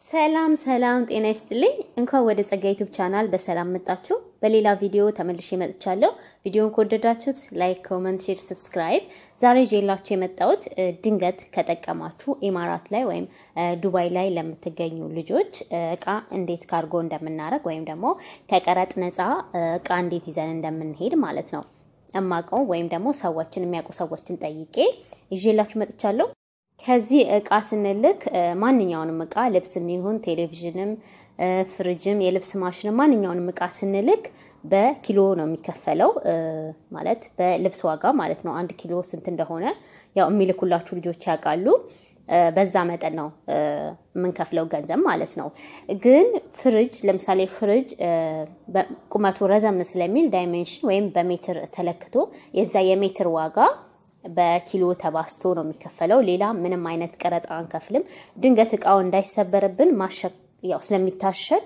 ሰላም ሰላም፣ ጤና ይስጥልኝ። እንኳን ወደ ጸጋ ዩቲዩብ ቻናል በሰላም መጣችሁ። በሌላ ቪዲዮ ተመልሼ መጥቻለሁ። ቪዲዮን ከወደዳችሁት ላይክ፣ ኮመንት፣ ሼር፣ ሰብስክራይብ። ዛሬ ይዤላችሁ የመጣሁት ድንገት ከጠቀማችሁ ኢማራት ላይ ወይም ዱባይ ላይ ለምትገኙ ልጆች እቃ እንዴት ካርጎ እንደምናደርግ ወይም ደግሞ ከቀረጥ ነፃ እቃ እንዴት ይዘን እንደምንሄድ ማለት ነው እማቀው ወይም ደግሞ ሰዎችን የሚያውቁ ሰዎችን ጠይቄ ይዤላችሁ መጥቻለሁ። ከዚህ እቃ ስንልክ ማንኛውንም እቃ ልብስም ይሁን ቴሌቪዥንም፣ ፍሪጅም፣ የልብስ ማሽንም ማንኛውንም እቃ ስንልክ በኪሎ ነው የሚከፈለው። ማለት በልብስ ዋጋ ማለት ነው። አንድ ኪሎ ስንት እንደሆነ ያው የሚልኩላችሁ ልጆች ያውቃሉ። በዛ መጠን ነው የምንከፍለው ገንዘብ ማለት ነው። ግን ፍሪጅ ለምሳሌ ፍሪጅ ቁመቱ ረዘም ስለሚል ዳይሜንሽን ወይም በሜትር ተለክቶ የዛ የሜትር ዋጋ በኪሎ ተባስቶ ነው የሚከፈለው። ሌላ ምንም አይነት ቀረጥ አንከፍልም። ድንገት እቃው እንዳይሰበርብን ማሸግ ያው ስለሚታሸግ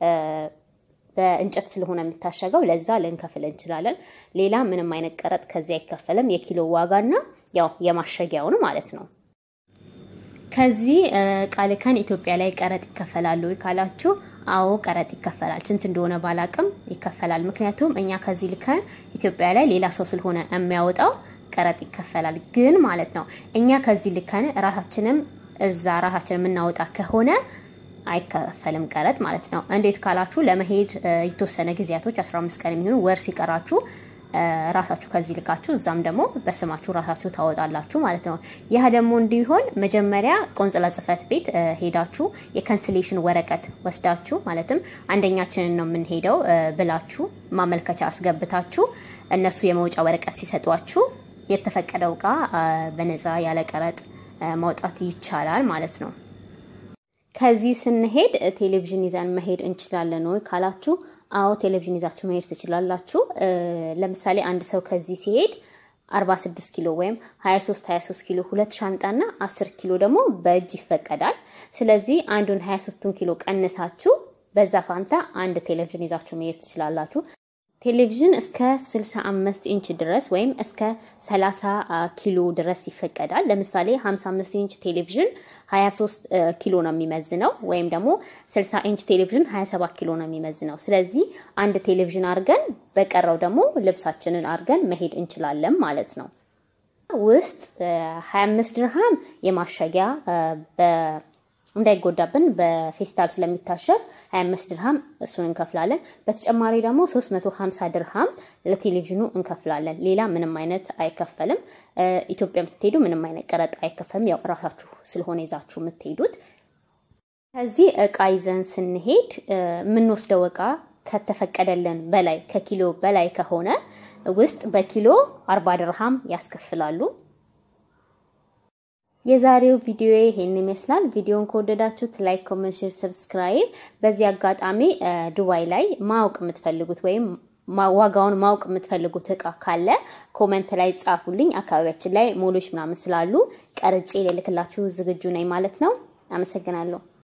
በእንጨት ስለሆነ የሚታሸገው ለዛ ልንከፍል እንችላለን። ሌላ ምንም አይነት ቀረጥ ከዚህ አይከፈልም። የኪሎ ዋጋና ያው የማሸጊያውን ማለት ነው። ከዚህ እቃ ልከን ኢትዮጵያ ላይ ቀረጥ ይከፈላሉ ካላችሁ፣ አዎ ቀረጥ ይከፈላል። ስንት እንደሆነ ባላቅም ይከፈላል። ምክንያቱም እኛ ከዚህ ልከን ኢትዮጵያ ላይ ሌላ ሰው ስለሆነ የሚያወጣው ቀረጥ ይከፈላል። ግን ማለት ነው እኛ ከዚህ ልከን ራሳችንም እዛ ራሳችን የምናወጣ ከሆነ አይከፈልም ቀረጥ ማለት ነው። እንዴት ካላችሁ ለመሄድ የተወሰነ ጊዜያቶች 15 ቀን የሚሆኑ ወር ሲቀራችሁ ራሳችሁ ከዚህ ልካችሁ እዛም ደግሞ በስማችሁ ራሳችሁ ታወጣላችሁ ማለት ነው። ይህ ደግሞ እንዲሆን መጀመሪያ ቆንጽላ ጽሕፈት ቤት ሄዳችሁ የካንስሌሽን ወረቀት ወስዳችሁ ማለትም አንደኛችንን ነው የምንሄደው ብላችሁ ማመልከቻ አስገብታችሁ እነሱ የመውጫ ወረቀት ሲሰጧችሁ የተፈቀደው እቃ በነፃ ያለ ቀረጥ ማውጣት ይቻላል ማለት ነው። ከዚህ ስንሄድ ቴሌቪዥን ይዘን መሄድ እንችላለን ወይ ካላችሁ፣ አዎ ቴሌቪዥን ይዛችሁ መሄድ ትችላላችሁ። ለምሳሌ አንድ ሰው ከዚህ ሲሄድ 46 ኪሎ ወይም 23 23 ኪሎ ሁለት ሻንጣና 10 ኪሎ ደግሞ በእጅ ይፈቀዳል። ስለዚህ አንዱን 23ቱን ኪሎ ቀንሳችሁ በዛ ፋንታ አንድ ቴሌቪዥን ይዛችሁ መሄድ ትችላላችሁ። ቴሌቪዥን እስከ 65 ኢንች ድረስ ወይም እስከ 30 ኪሎ ድረስ ይፈቀዳል። ለምሳሌ 55 ኢንች ቴሌቪዥን 23 ኪሎ ነው የሚመዝነው፣ ወይም ደግሞ 60 ኢንች ቴሌቪዥን 27 ኪሎ ነው የሚመዝነው። ስለዚህ አንድ ቴሌቪዥን አድርገን በቀረው ደግሞ ልብሳችንን አድርገን መሄድ እንችላለን ማለት ነው። ውስጥ 25 ድርሃም የማሸጊያ እንዳይጎዳብን በፌስታል ስለሚታሸግ 25 ድርሃም እሱን እንከፍላለን። በተጨማሪ ደግሞ 350 ድርሃም ለቴሌቪዥኑ እንከፍላለን። ሌላ ምንም አይነት አይከፈልም። ኢትዮጵያ የምትሄዱ ምንም አይነት ቀረጥ አይከፈልም። ያው እራሳችሁ ስለሆነ ይዛችሁ የምትሄዱት። ከዚህ እቃ ይዘን ስንሄድ የምንወስደው እቃ ከተፈቀደልን በላይ ከኪሎ በላይ ከሆነ ውስጥ በኪሎ 40 ድርሃም ያስከፍላሉ። የዛሬው ቪዲዮ ይሄን ይመስላል። ቪዲዮን ከወደዳችሁት ላይክ፣ ኮሜንት፣ ሼር፣ ሰብስክራይብ። በዚህ አጋጣሚ ዱባይ ላይ ማወቅ የምትፈልጉት ወይም ዋጋውን ማወቅ የምትፈልጉት እቃ ካለ ኮሜንት ላይ ጻፉልኝ። አካባቢያችን ላይ ሞሎች ምናምን ስላሉ ቀርጬ ልልክላችሁ ዝግጁ ነኝ ማለት ነው። አመሰግናለሁ።